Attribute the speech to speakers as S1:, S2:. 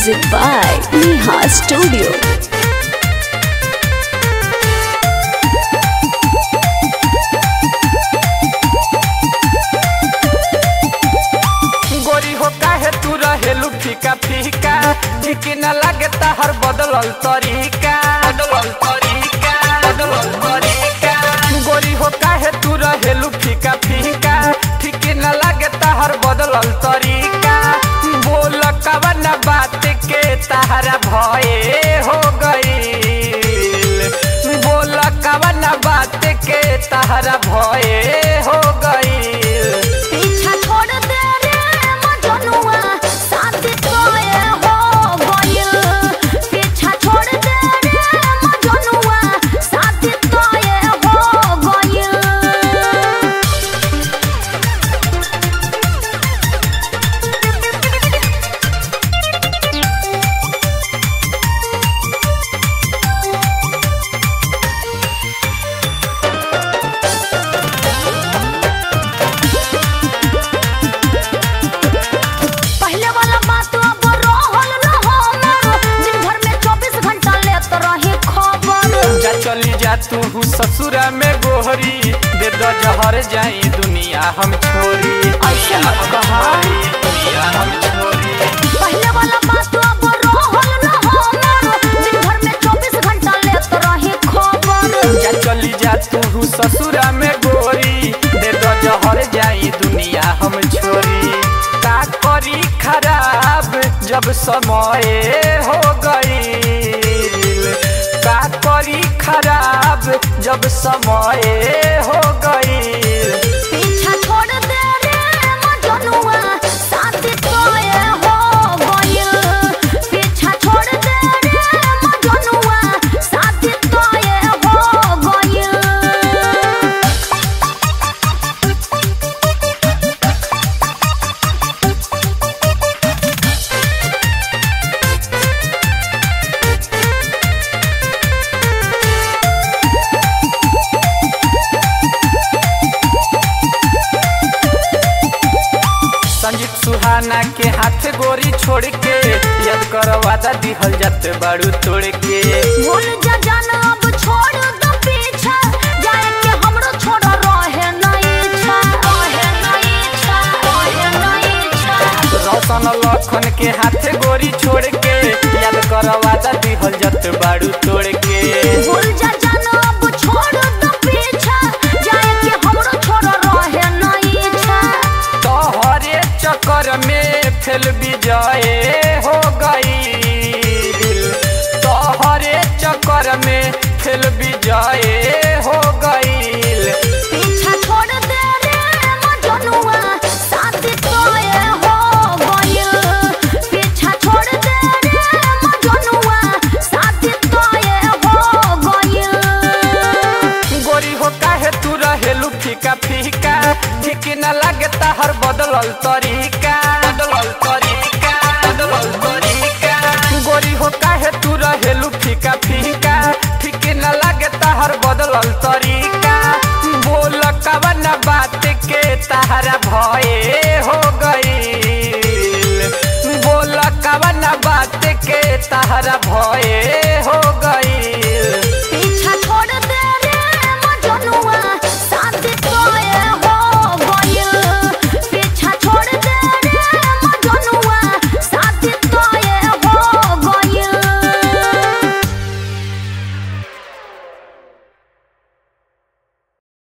S1: Music by Neha Studio.
S2: गोरी हो काहे तू रहेलू फीका फीका ठीक न लागे हर बदलल तरीका बदलल तरीका बदलल तरीका गोरी हो काहे तू रहेलू फीका फीका ठीक न लागे हर बदलल तरीका बोल कवन बात के तहरा भये हो गईल बोल कवन बात के तहरा भये हो गईल
S3: पीछा छोड़ दे रे मजनुआ शादी तोए हो गइल पीछा छोड़ दे रे मजनुआ शादी तोए हो गइल पहले वाला बात अब रहल न हमर दिन भर में 24 घंटा लेत रही खबर
S2: जा चली जा तू ससुरा में गोहरी दे दो जहर जाई दुनिया हम छोरी
S3: ऐसे मत कहा।
S2: दुनिया हम छोरी
S3: पहले वाला बात अब रहल न हमर दिन भर में 24 घंटा लेत रही खबर
S2: जा चली जा तू ससुरा में गोरी दे दो जहर जाई दुनिया हम छोरी का करी खराब जब समय हो गई का करी खराब जब समय हो गई
S3: पीछा छोड़ दे रे मजनुआ शादी तोए हो गइल पीछा छोड़ दे रे मजनुआ शादी तोए हो गइल
S2: संजीत सुहाना के हाथ गोरी छोड़ के याद कर वादा दिहल जात बाड़ू तोड़ के
S3: भूल जा जाना अब छोड़ दो पीछा जाए के हमरो छोड़ रहे नहीं इच्छा रहे नहीं इच्छा रहे नहीं इच्छा
S2: रोशन लखन के हाथ गोरी छोड़ के याद कर वादा दिहल जात बाड़ू तोड़ के
S3: भूल जा जाना अब छोड़ दो पीछा जाए के हमरो छोड़ रहे नहीं इच्छा
S2: तोहरे चक्कर में फेल विजय हो गई तोहरे चक्कर में फेल विजय हो गई
S3: पीछा छोड़ दे रे मजनुआ शादी तोए हो गइल पीछा छोड़ दे रे मजनुआ शादी तोए हो गइल
S2: गोरी हो काहे तू रहेलू फीका फीका ठीक न लागे हर बदलल तरीका बदलल तरीका बदलल तरीका गोरी हो काहे तू रहेलू फीका फीका ठीक न लागे हर बदलल तरीका बोल कवन बात के तहरा भये हो गई बोल कवन बात के तहरा भये